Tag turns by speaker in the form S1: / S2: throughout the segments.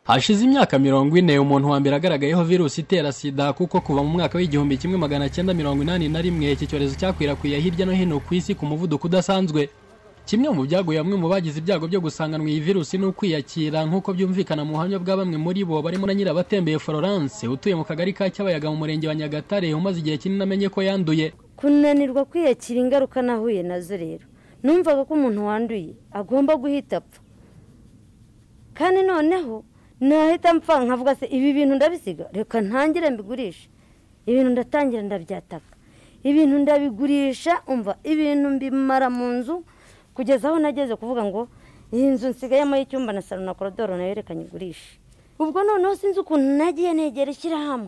S1: hashize imyaka mirongo ine umuntu wa mbere agaragayeho virusi itera sida kuko kuva mu mwaka w'igihumbi kimwe magana cyenda mirongo inani na rimwe iki cyorezo cyakwirakwiriye hirya no hino ku isi ku muvuduko udasanzwe kimwe mu byaguye bamwe mu bagize ibyago byo gusanganwa iyi virusi ni ukwiyakira nk'uko byumvikana mu buhamya bwa bamwe muri bo barimo na nyirabatembeye florence utuye mu kagari ka cyabayaga mu murenge wa nyagatare umaze igihe kinini amenye ko yanduye
S2: kunanirwa kwiyakira ingaruka nahuye nazo rero numvaga ko umuntu wanduye agomba guhita apfa kandi noneho nahita mpfa nkavuga se ibi bintu ndabisiga reka ntangire mbigurishe ibintu ndatangira ndabyataka ibintu ndabigurisha umva ibintu mbimara mu nzu kugeza aho nageze kuvuga ngo iyi nzu nsigayemo y'icyumba na salo na korodoro nayo reka nyigurishe ubwo noneho sinzi ukuntu nagiye negera ishyirahamwe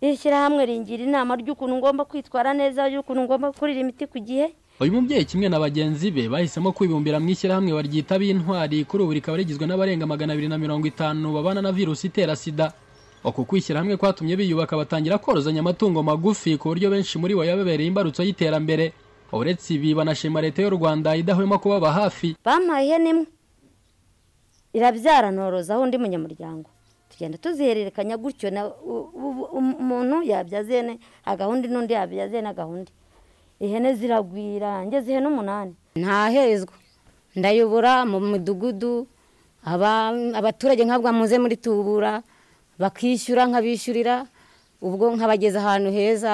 S2: iri shyirahamwe ringira inama ry'ukuntu ngomba kwitwara neza y'ukuntu ngomba gukurira imiti ku gihe
S1: uyu mubyeyi kimwe na bagenzi be bahisemo kwibumbira mu ishyirahamwe baryita b'intwari kuri ubu rikaba rigizwe n'abarenga magana abiri na mirongo itanu babana na virusi itera sida uku kwishyirahamwe kwatumye biyubaka batangira korozanya amatungo magufi ku buryo benshi muri bo yabebereye imbarutso y'iterambere uretse ibi banashima leta y'u rwanda idahwema kubaba hafi
S2: bampaye ihene imwe irabyara norozaho undi munyamuryango tugenda tuzihererekanya gutyo na u- u- u- umuntu yabyaza ihene agahunda n'undi yabyaza ihene agahunda ihene ziragwira ngeze ihene umunani
S3: ntahezwa ndayobora mu midugudu aba- abaturage nkabwa muze muri tubura bakishyura nkabishyurira ubwo nkabageza ahantu heza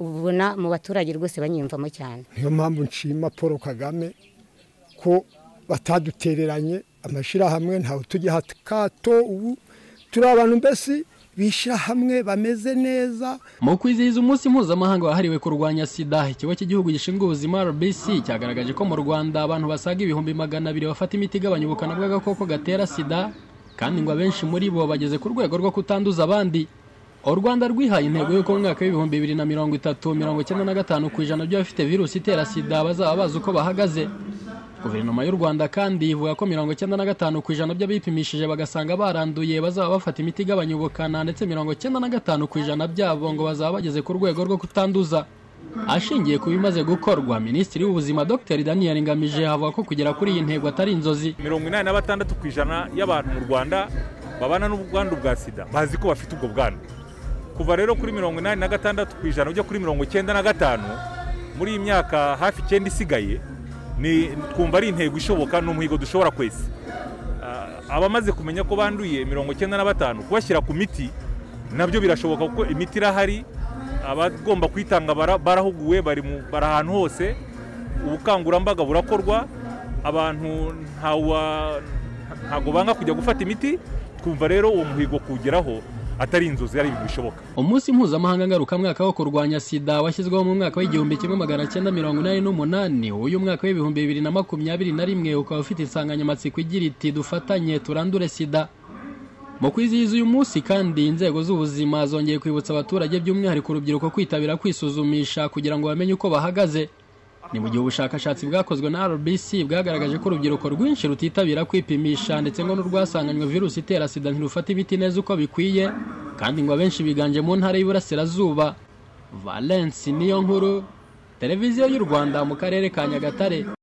S3: ubona mu baturage rwose banyiyumvamo cyane
S4: niyo mpamvu nshima paul kagame ko batadutereranye amashyirahamwe ntawe tujya kato ubu turi abantu mbese bishyira hamwe bameze neza
S1: mu kwizihiza umunsi mpuzamahanga wahariwe kurwanya sida ikigo cy'igihugu gishinzwe ubuzima rbc cyagaragaje ko mu rwanda abantu basaga ibihumbi magana abiri bafata imiti igabanya ubukana bw'agakoko gatera sida kandi ngo abenshi muri bo bageze ku rwego rwo kutanduza abandi u rwanda rwihaye intego y'uko mu mwaka w'ibihumbi bibiri na mirongo itatu mirongo icyenda na gatanu ku ijana by'abafite virusi itera sida bazaba bazi uko bahagaze guverinoma y'u rwanda kandi ivuga ko mirongo icyenda na gatanu ku ijana by'abipimishije bagasanga baranduye bazaba bafata imiti igabanya ubukana ndetse mirongo icyenda na gatanu ku ijana byabo ngo bazaba bageze ku rwego rwo kutanduza ashingiye ku bimaze gukorwa minisitiri w'ubuzima dr daniel ngamije avuga ko kugera kuri iyi ntego atari inzozi
S5: mirongo inani na batandatu ku ijana y'abantu mu rwanda babana n'ubwandu bwa sida bazi ko bafite ubwo bwandu kuva rero kuri mirongo inani na gatandatu ku ijana ujya kuri mirongo icyenda na gatanu muri iyi myaka hafi icyenda isigaye ni twumva ari intego ishoboka ni umuhigo dushobora kwesa Ah, abamaze kumenya ko banduye mirongo icyenda na batanu kubashyira ku miti nabyo birashoboka kuko imiti irahari abagomba kuyitanga bara- barahuguwe bari mu- bari ahantu hose ubukangurambaga burakorwa abantu ntawa- ntago banga kujya gufata imiti twumva rero uwo muhigo kuwugeraho atari inzozi ari ibintu bishoboka
S1: umunsi mpuzamahanga ngarukamwaka wo kurwanya sida washyizweho mu mwaka w'igihumbi kimwe magana cyenda mirongo inani n'umunani uyu mwaka w'ibihumbi bibiri na makumyabiri na rimwe ukaba ufite insanganyamatsiko igira iti dufatanye turandure sida mu kwizihiza uyu munsi kandi inzego z'ubuzima zongeye kwibutsa abaturage by'umwihariko urubyiruko kwitabira kwisuzumisha kugira ngo bamenye uko bahagaze ni mu gihe ubushakashatsi bwakozwe na rbc bwagaragaje ko urubyiruko rwinshi rutitabira kwipimisha ndetse ngo n'urwasanganywe virusi itera sida ntirufata imiti neza uko bikwiye kandi ngo abenshi biganje mu ntara y'iburasirazuba valence niyo nkuru televiziyo y'u rwanda mu karere ka nyagatare